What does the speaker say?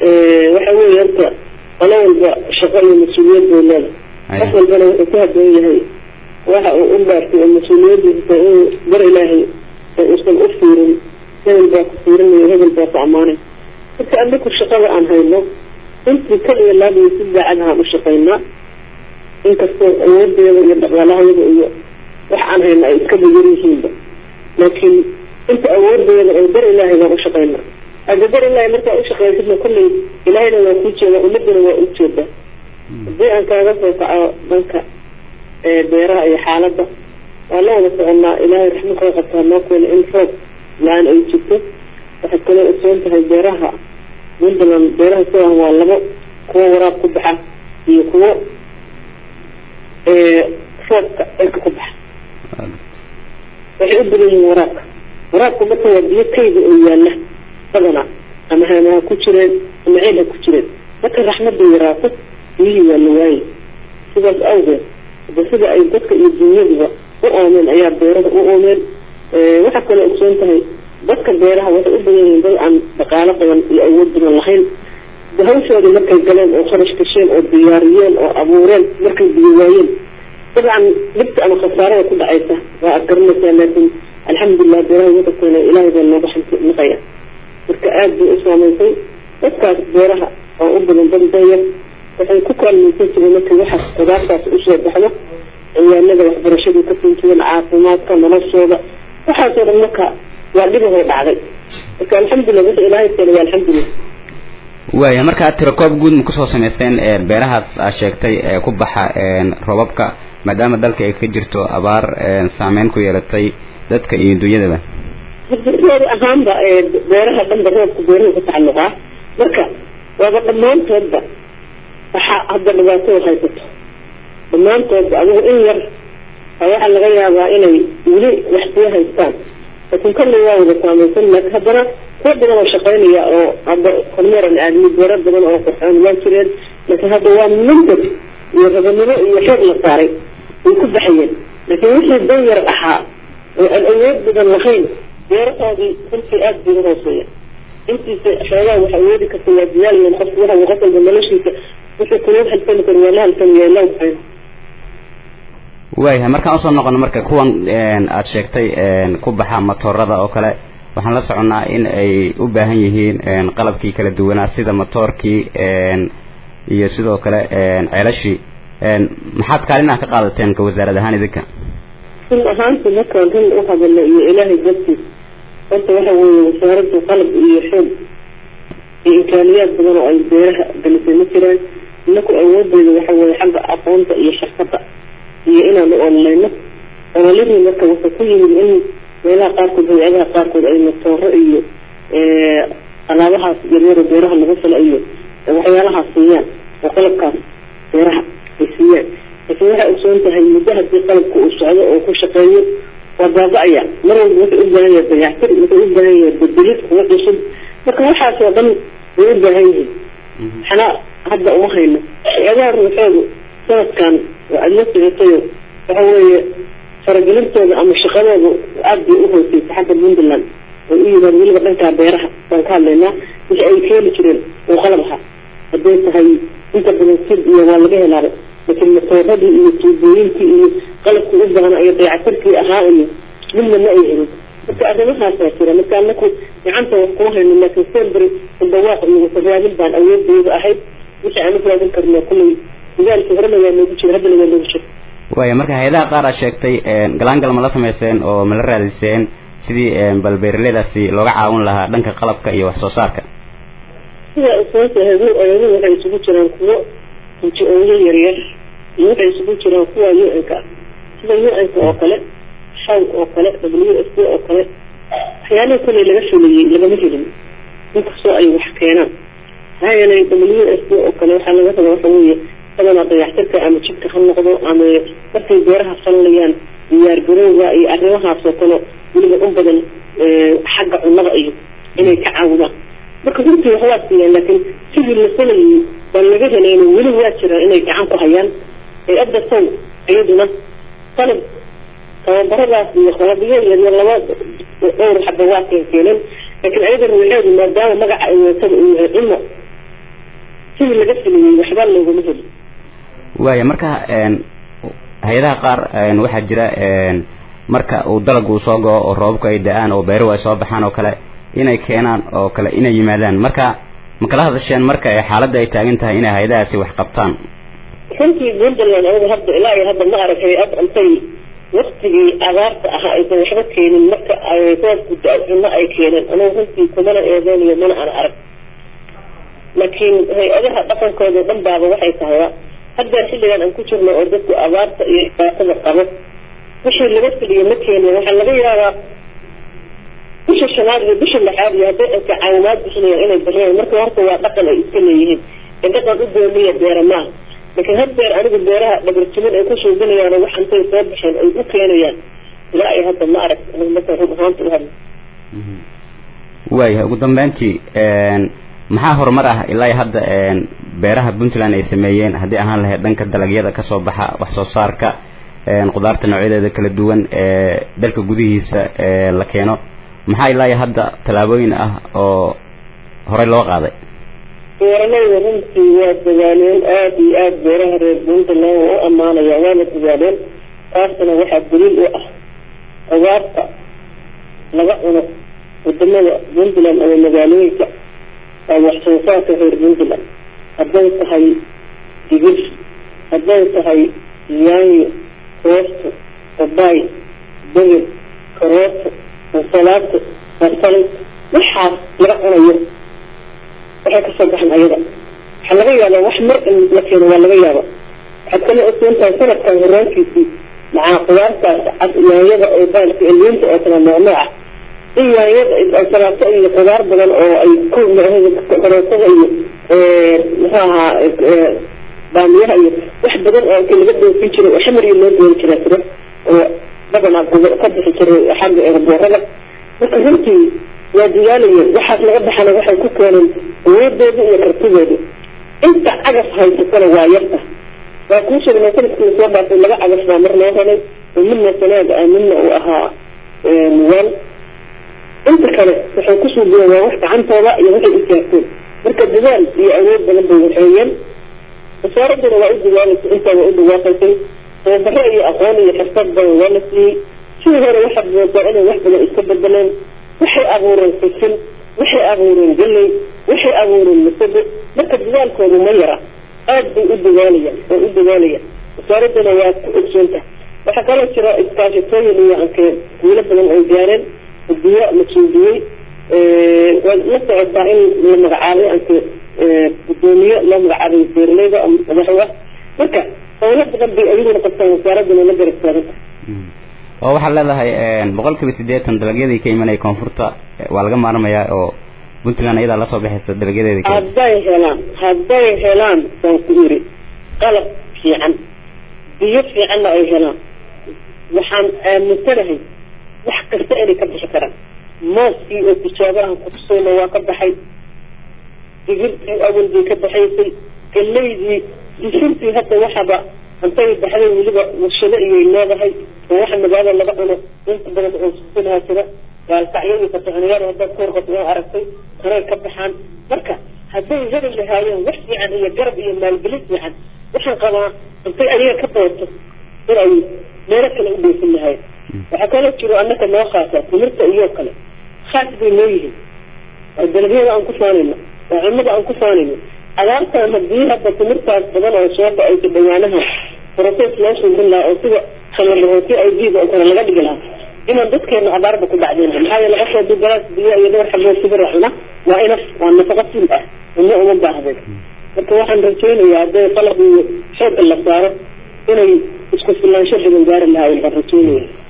waxa weeye horta qolo walba shaqo iyo mas-uuliyad bay leedahay qof walbana wuxuu ku haboon yahay waxa uu u dhaartay oo mas-uuliyadiisa inuu bar ilaahay uusan u fiirin hebel baa ku fiirinayo hebel baa ku ammaanay marka anaku shaqada aan hayno intii kaliya laadiyo si daacad ahaan u shaqaynaa inkastoo awoodeeda iyo dhaqaalahayada iyo wax aan hayna ay iska bayar yihiinba laakiin inta awoodeeda oo dar ilaahay baan u shaqaynaa hadda dar ilaahay markaa ushaqaysidna kulley ilaahayna waa kuu jeedaa ummadana waa u jeedaa haddii aan kaaga soo kaco dhanka beeraha iyo xaaladda waa la wada soconaa ilaahay raxmad koo qabtaa noo keena in roob la-aan ay jirto waxaad kaloo ogsoon tahay beeraha puntland beeraha sidan waa labo kuwo waraab ku baxa iyo kuwo roobka cirka ku baxa waxay u badan yihiin waraabka waraabka marka waa biyo kayda oo yaala badanaa ama hama ha ku jireen ama ceel ha ku jireen marka raxmadda yaraato biyihii waa la waayay sidaas awgeed hada sida ay dadka iyo dunyaduba u oomeen ayaa beerada u oomeen waxaa kaloo ogsoon tahay dadka beeraha waxay u badan yihiin dad aan dhaqaalo badan iyo awood badan lahayn hawshoodii markay galeen oo kharash gasheen oo diyaariyeen oo abuureen markay biyo waayeen dabcan dhibta ama khasaarada ku dhacaysa waa ad garanaysaa laakiin alxamdulilah beeraha wadakeena ilaahay baa nooga xantiqaya marka aada bay u saamaysay dadkaas beeraha oo u badan dad dayar waxay ku kaalmaysan jireen markay waxa qudaartaas usoo baxdo ciyaanada waxbarashadii ka siin jireen caafimaadka noloshooda waxaasoo dhan marka waa dhibahoo dhacday marka alxamdulilah wixii ilaahay keena waa alxamdulilah waaya markaa tirakoob guud ma kusoo samaysteen beerahaas aa sheegtay ee ku baxa robabka maadaama dalka ay ka jirto abaar saameyn ku yeelatay dadka iyo dunyadaba roob ahaanba beeraha dhanba roobka beeruhu ku tacalluqaa marka waaba dhammaantoodba waxaa hadda dhibaato haysato dhammaantoodba adigu in yar waxaa laga yaabaa inay weli wax sii haystaan laakiin kolley waa wada saamaysan laakiin haddana kuwa badan oo shaqaynaya oo hadda kormeeran aadmi beero badan oo qurxoon waa jireen laakiin hadda waa mandad iyo rabanimo iyo xoog la saaray way ku baxayeen laakiin wixii dan yar ahaa oo aan awood badan lahayn beerahoodii runtii aada bay uhooseeya intiisa xoogaa wax awoodi karta waa diyaaliyan qofku waxa uu qosolba noloshiisa wixii kuluu halsami karo waa la halsamaya la waxayn waayahay markaan usoo noqono marka kuwan aada sheegtay ku baxa matoorada oo kale waxaan la soconnaa in ay u baahan yihiin qalabkii kala duwanaa sida matoorkii iyo sidoo kale ceelashii maxaad kaalin ah ka qaadateen ka wasaarad ahaan idinka run ahaanti markaan run u hadalno iyo ilaahay dartiis horta waxa weeye wasaaradda qalab iyo xoog iyo imkaaniyaad badan oo ay beeraha galisay ma jiraan inaku awoodeyda waxa weeye xagga aqoonta iyo shaqada iyo inaan u ololayno ololihii marka wuxuu ku yimid in meelaha qaarkood hay-adaha qaarkood ay matooro iyo alaabahaas yaryaro beeraha lagu fala iyo waxyaalahaas siiyaan oo qalabkaas beeraha ay siiyaan laakiin waxay ogsoon tahay muddo haddii qalabka uu socdo oo ku shaqeeyo waa baaba-aya mar walba wuxuu u baahan yahay dayactir wuxuu u baahan yahay bedelid kuwa cusub marka waxaas oo dhan way u baahan yihiin waxna hadda uma hayno hay-adaha ruuxoodu sanadkan waa aada la socotayo waxa weeye faragelintooda ama shaqadooda aada bay u hooseysa xagga puntland way u yimaad weliba dhankaa beeraha baan ka hadlaynaa wixii ay keeni jireen oo qalab ahaa hadday tahay inta badan sid iyo waa laga helaaba laakiin matooradii iyo tuubooyinkii iyo qalabkii u baahna iyo dayactirkii ahaa iyo midna ma ay helin marka arrimahaasaa jira marka anaku gacanta wax kuma hayno laakiin selbary dawaaq iyo wasaraadin baan awoodeyda ahayd wixii aan u raadin karno kulley dagaalkii horena waa noogu jira haddana waa noogu jira waaya marka hay-adaha qaar aad sheegtay galaangal ma la samayseen oo ma la raadiseen sidii bal beeraleydaasi looga caawin lahaa dhanka qalabka iyo wax soo saarka sida sababta hayadu ayadu waxay isugu jiraan kuwo inji-ooyo yaryar iyo waxay isugu jiraan kuwa u-n-ka sida u-n-ka oo kale shaw oo kale w s d oo kale waxyaalaha kale laga fulayey lagama helin inkastoo ay wax keenaan maxaa yeelay w s d oo kale waxaa laga raba waxa weeye badanaa dayactirka ama jidka ha noqdo ama markay beeraha falanayaan diyaar garowga iyo arrimahaasoo kale weliba u badan xagga cunnada iyo inay ka caawidaan marka runtii wax waa siiyaan laakiin sidii la falayay baan laga helayna weli waa jiraan inay gacan ku hayaan ee adda sow iyaduna qalab tababaradaas iyo qalabyo yaryar laba dhowr xaba waa keen keeneen laakiin ayada ruuxeedu maadaama magaca ay watada uu yahay cimo sidii laga filiyey waxba looguma heli waaya marka hay-adaha qaar waxaa jira marka uu dalag uu soo go-o oo roobabku ay da-aan oo beeruhu ay soo baxaan oo kale inay keenaan oo kale inay yimaadaan marka ma kala hadasheen marka xaaladda ay taagan tahay inay hay-adahaasi wax qabtaan runtii puntland anigu hadda ilaa iyo hadda ma arag hay-ad intay waktigii abaarta ahaa aysan waxba keenin marka ay roobku da- cuno ay keeneen anigu runtii kumana eedeynayo mana aan arag laakiin hay-adaha dhaqankooda dhan baaba waxay tahayba hadda xilligan aan ku jirno oo dadku abaarta iyo dhibaatada qabo wixii laga filiyo ma keenin waxaa laga yaabaa bisha shanaad iyo bisha lixaad iyo hadday ayka caawimaad bixinayaan inay bixiyaan marka horta waa dhaqan ay iska leeyihiin ee dhaqan u gooniya beera maaha laakiin had beer anigu beeraha dhabartimin ay ku suuginayaan wax intay soo baxeen ay u keenayaan ilaa ay hadda ma arag anigu marka run ahaanta u hadla waayahay ugu dambeyntii maxaa horumar ah ilaa hadda beeraha puntland ay sameeyeen haddii ahaan lahayd dhanka dalagyada kasoo baxa wax soo saarka qudaarta noocyadeeda kala duwan ee dalka gudihiisa la keeno maxaa ilaa hadda tallaabooyin ah oo horey loo qaaday beeralayda runtii waa dadaaleen aada iyo aada beeraha reer puntland waa u ammaanaya waana dadaaleen taasna waxaa daliil u ah qudaarta laga cuno wadamada puntland ama magaalooyinka waa wax soo saarka reer puntland hadday tahay digir hadday tahay yaanyo koosto babaay begel karooto ansalaato basal waxaas laga cunayo waxay kasoo baxan ayada waxaa laga yaabaa wax mar in la keeno waa laga yaaba waxaad kala ogsoontahay sanadkan horaankiisii macaa qudaartaas cad yaanyada oo baalka eliinta oo kala noocnooca in yaanyada ansalaato iyo qudaar badan oo ay ku karootada iyo muxuu ahaa baamiyaha iyo wax badan oo inta laga doofin jiray oo xamar iyo loo dooni jiraa jira oo badanaa ka bixi jiray xagga eerboorada marka runtii waa dadaalayeen waxaas laga baxana waxay ku keeneen awoodooda iyo kartidooda inta cagaf haysatana waa yarta waa kuu sheegnay sanadkii soo dhaafay laba cagaf baa mar loo helay oo midna sanaaga ah midna uu ahaa muwaal inta kale waxay ku suugiyeen waa wax gacantooda iyo waxay u jaagteen marka dadaal iyo awood badan bay waxeeyeen wasaaraduna waa u dadaalaysa intaa waa u dhawaaqaysay tababaro iyo aqoon iyo xirfad badan waa la siiyey sidii hore waxaad moodaa inay wax badan iska bedeleen waxay abuureen sisin waxay abuureen galley waxay abuureen masago marka dadaalkoodu ma yara aada bay u dadaalayaan oo u dadaalayaan wasaaraduna waa ku ogsoonta waxaa kaloo jira iskaashatooyin iyo ankee guulo badan ay gaareen biyo la suudiyey waad la socotaa in la magacaabay anke gudoomiye loo magacaabay beeraleyda madaxu ah marka howlo badan bay ayaguna qabtaan wasaaraduna la garab taaganta oo waxaad leedahay boqol kiiba siddeetan dalagyadii ka imanaya koonfurta waa laga maarmayaa oo puntland iyadaa lasoo baxaysa dalagyadeeda kale hadday helaan hadday helaan baan ku iri qalab fiican biyo fiicanna ay helaan waxaan aaminsanahay wax kasta inay ka bixi karaan mooskii oo tijaabahan kutusayna waa ka baxay digirtii awal bay ka baxaysay galeydii disintii hadda waxaba intay baxday weliba warshado iyay leedahay oo waxa magaalada laga cuno inta badan oo susinhaa jira gaalkacyadii fatixinayaal haddaad ka warqato oo aragtay kanay ka baxaan marka hadday heli lahaayeen wax fiican iyo garab iyo maalgelin fiican waxaan qabaa intay adiga ka booto in ay meelo kale u dheysan lahayen waxaa kaloo jiro annaka noo khaasa timirta iyo kale khaas bay noo yihiin oo dalagyada aan ku faanayno oo cunnada aan ku faanayno abaartan haddii hadda timirtaas badan oo soo ba-aysa dhawaanaha process loo suubin lahaa oo sida khamarrahooti ay diida oo kale laga dhigi lahaa inaan dadkeena abaarba ku dhacdeen maxaa yeele qofka hadduu galaas biyo iyo dhowr xaboo sibira cuna waa inaf waa nafaqo sil ah cunno uma baahden marka waxaan rajaynayaa hadday qalab iyo xoogga la saaro inay isku filaansho badan gaari lahaayeen baan rajaynaya